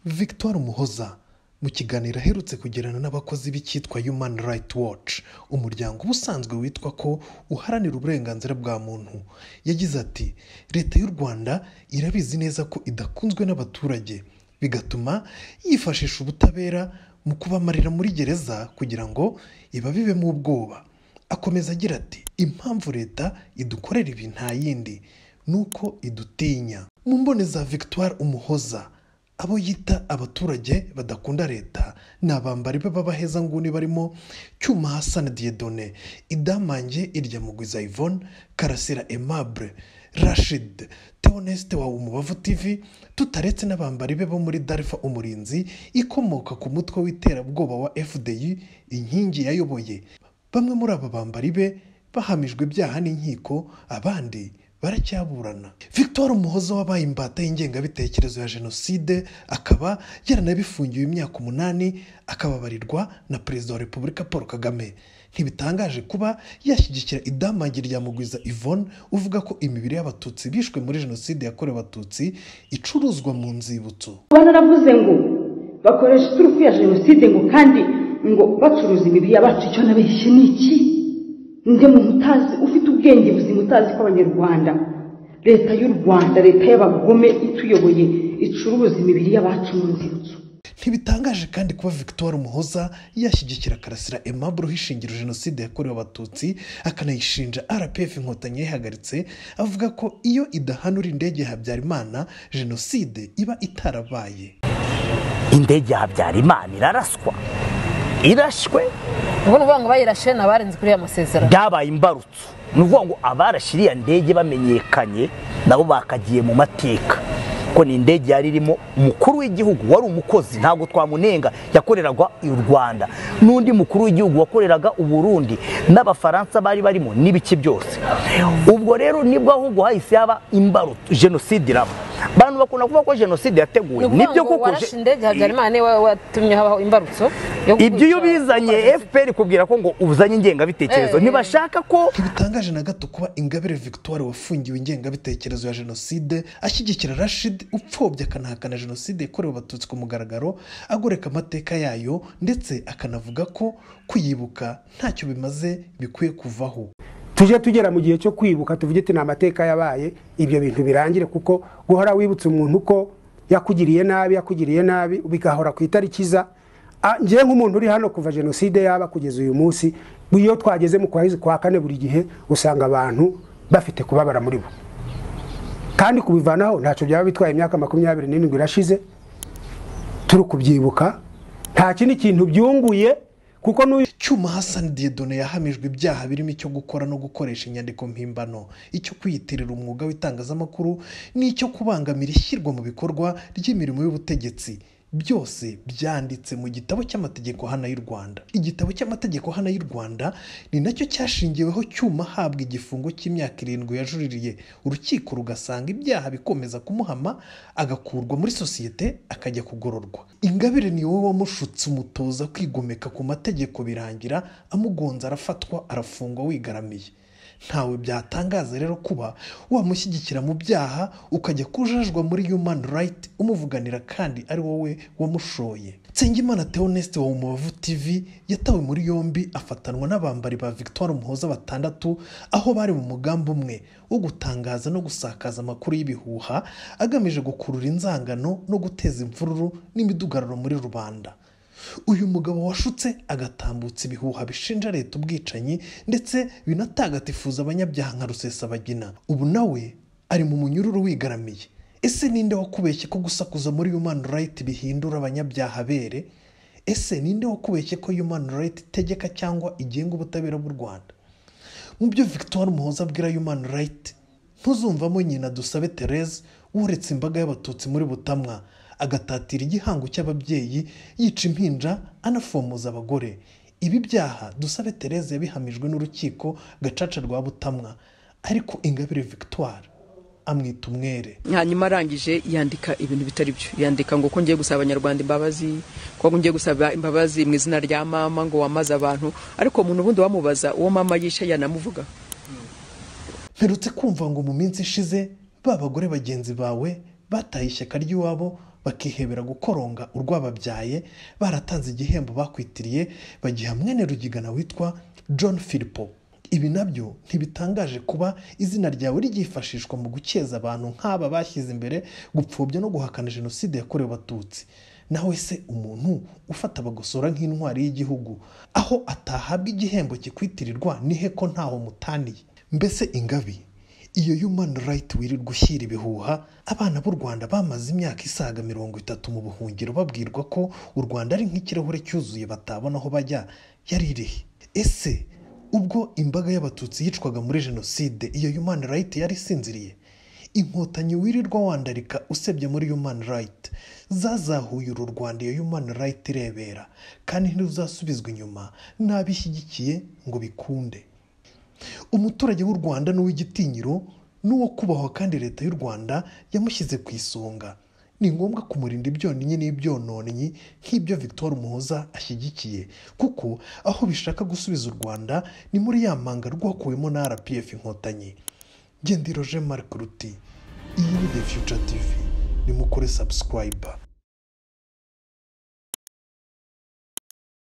victoire muhoza mu kiganiro aherutse kugirana n'abakozi b'icyitwa human right watch umuryango uba usanzwe witwa ko uharanira uburenganzira bwa muntu yagize ati leta y'u rwanda irabizi neza ko idakunzwe n'abaturage bigatuma yifashisha ubutabera mu kubamarira muri gereza kugira ngo ibabibemo ubwoba akomeza agira ati impamvu leta idukorera ibi nta yindi ni uko idutinya mu mbone za victoire umuhoza abo yita abaturage badakunda leta ni abambari b'abahezanguni barimo cyuma hasana diyedone idamange iryamugwiza yvonne karasira aimable rashid teoneste wa umubavu tv tutaretse n'abambari be bo muri darifa umurinzi ikomoka ku mutwe w'iterabwoba wa fdi inkingi yayoboye bamwe muri aba bambari be bahamijwe ibyaha n'inkiko abandi baracyaburana victoire umuhoza wabaye imbata y'ingengabitekerezo ya jenoside akaba yaranabifungiwe imyaka umunani akababarirwa na perezida wa repubulika paul kagame ntibitangaje kuba yashyigikira idamangi rya mugwiza yvonne uvuga ko imibiri y'abatutsi bishwe muri jenoside yakorewe abatutsi icuruzwa mu nzibutso kuba naravuze ngo bakoresha iturufu ya jenoside ngo kandi ngo bacuruza imibiri y'abacu icyo nabeshye ni iki nde mu mutazi ufite ubwenge buzima utazi ko abanyarwanda leta y'u rwanda leta y'abagome ituyoboye icuruza imibiri y'abacu mu nzibutso ntibitangaje kandi kuba victoire muhoza yashyigikira karasira aimable uhishingira jenoside yakorewe abatutsi akanayishinja rpf inkotanyi yayihagaritse avuga ko iyo idahanura indege ya habyarimana jenoside iba itarabaye indege ya habyarimana iraraswa irashywe ubu ni ukuvuga ngo bayirashe ni abarenze kuri aya masezerano byabaye imbarutso ni ukuvuga ngo abarashe iriya ndege bamenyekanye nabo bakagiye mu mateka ko ni indege yari irimo umukuru w'igihugu wari umukozi ntabwo twamunenga yakoreraga u rwanda n'undi mukuru w'igihugu wakoreraga u burundi n'abafaransa bari barimo n'ibiki byose ubwo rero nibwo ahubwo hahise haba imbarutso jenoside iraba abantu bakunda kuvuga ko jenoside yateguwe ni ukuvuga ngo warashe indege habyarimana niwe watumye habaho imbarutso yo kwica- ibyo iyo bizanye fpr kubwira ko ngo uzanye ingengabitekerezo Eh, eh. ntibashaka ko ntibitangaje na gato kuba ingabire victoire wafungiwe ingengabitekerezo ya jenoside ashyigikira rashid upfobya akanahakana jenoside yakorewe abatutsi ku mugaragaro agoreka amateka yayo ndetse akanavuga ko kuyibuka ntacyo bimaze bikwiye kuvaho tujye tugera mu gihe cyo kwibuka tuvuge ati ni amateka yabaye ibyo bintu birangire kuko guhora wibutsa umuntu ko yakugiriye nabi yakugiriye nabi bigahora ku itariki iza Ah, njyewe nk'umuntu uri hano kuva jenoside yaba kugeza uyu munsi iyo twageze mu kwezi kwa kane buri gihe usanga abantu bafite kubabara muri bo kandi kubivanaho ntacyo byaba bitwaye imyaka makumyabiri n'irindwi irashize turi kubyibuka nta kindi kintu byunguye kuko n'uyu cyuma hasani diyedone yahamijwe ibyaha birimo icyo gukora no gukoresha inyandiko mpimbano icyo kwiyitirira umwuga w'itangazamakuru n'icyo kubangamira ishyirwa mu bikorwa ry'imirimo y'ubutegetsi byose byanditse mu gitabo cy'amategeko hano y'u rwanda igitabo cy'amategeko hano y'u rwanda ni nacyo cyashingiweho cyuma ahabwa igifungo cy'imyaka irindwi yajuririye urukiko rugasanga ibyaha bikomeza kumuhama agakurwa muri sosiyete akajya kugororwa ingabire ni wowe wamushutse umutoza kwigomeka ku mategeko birangira amugonze arafatwa arafungwa wigaramiye ntawe byatangaza rero kuba wamushyigikira mu byaha ukajya kujajwa muri human right umuvuganira kandi ari wowe wamushoye nsengimana theoneste wa umubavu tv yatawe muri yombi afatanwa n'abambari ba victoire muhoza batandatu aho bari mu mugambi umwe wo gutangaza no gusakaza amakuru y'ibihuha agamije gukurura inzangano no guteza imvururu n'imidugararo muri rubanda uyu mugabo washutse agatambutsa ibihuha bishinja leta ubwicanyi ndetse binatagatifuza abanyabyaha nka rusesabagina ubu nawe ari mu munyururu wigaramiye ese ninde wakubeshye ko gusakuza muri human right bihindura abanyabyaha bere ese ninde wakubeshye ko human right itegeka cyangwa igenga ubutabera bw'u rwanda mu byo victoire muhoza abwira human right ntuzumvamo nyina dusabe therese wuretse imbaga y'abatutsi muri butamwa agatatira igihango cy'ababyeyi yica impinja anafomoza abagore ibi byaha dusabe therese yabihamijwe n'urukiko gacaca rwa butamwa ariko ingabire victoire amwita umwere hanyuma arangije yandika ibintu bitari byo yandika ngo ko ngiye gusaba abanyarwanda imbabazi ko ngiye gusaba imbabazi mu izina rya mama ngo wamaze abantu ariko umuntu ubundi wamubaza uwo mama yishe yanamuvuga mperutse kumva ngo mu minsi ishize ba bagore bagenzi bawe bataye ishyaka ry'iwabo bakihebera gukoronga urwababyaye baratanze igihembo bakwitiriye bagiha mwene rugigana witwa john filipo ibi nabyo ntibitangaje kuba izina ryawe ryifashishwa mu gukeza abantu nk'aba bashyize imbere gupfobya no guhakana jenoside yakorewe abatutsi nawe se umuntu ufata bagosora nk'intwari y'igihugu aho atahabwa igihembo kikwitirirwa nihe ko ntaho mutaniye mbese ingabi iyo human right wirirwa ushyira ibihuha abana b'u rwanda bamaze imyaka isaga mirongo itatu mu buhungiro babwirwa ko u rwanda ari nk'ikirahure cyuzuye batabona aho bajya yari irihe ese ubwo imbaga y'abatutsi yicwaga muri jenoside iyo human right yari isinziriye inkotanyi wirirwa wandarika usebye muri human right zazahuye uru rwanda iyo human right irebera kandi ntiruzasubizwa inyuma n'abishyigikiye ngo bikunde umuturage w'u rwanda n'uw'igitinyiro n'uwo kubahwa kandi leta y'u rwanda yamushyize ku isonga ni ngombwa kumurinda ibyonnyi n'ibyononnyi nk'ibyo victoire umuhoza ashyigikiye kuko aho bishaka gusubiza u rwanda ni muri ya manga rwakuwemo na rpf inkotanyi gendiro jean marc ruti iyi ni the future tv nimukore subscribe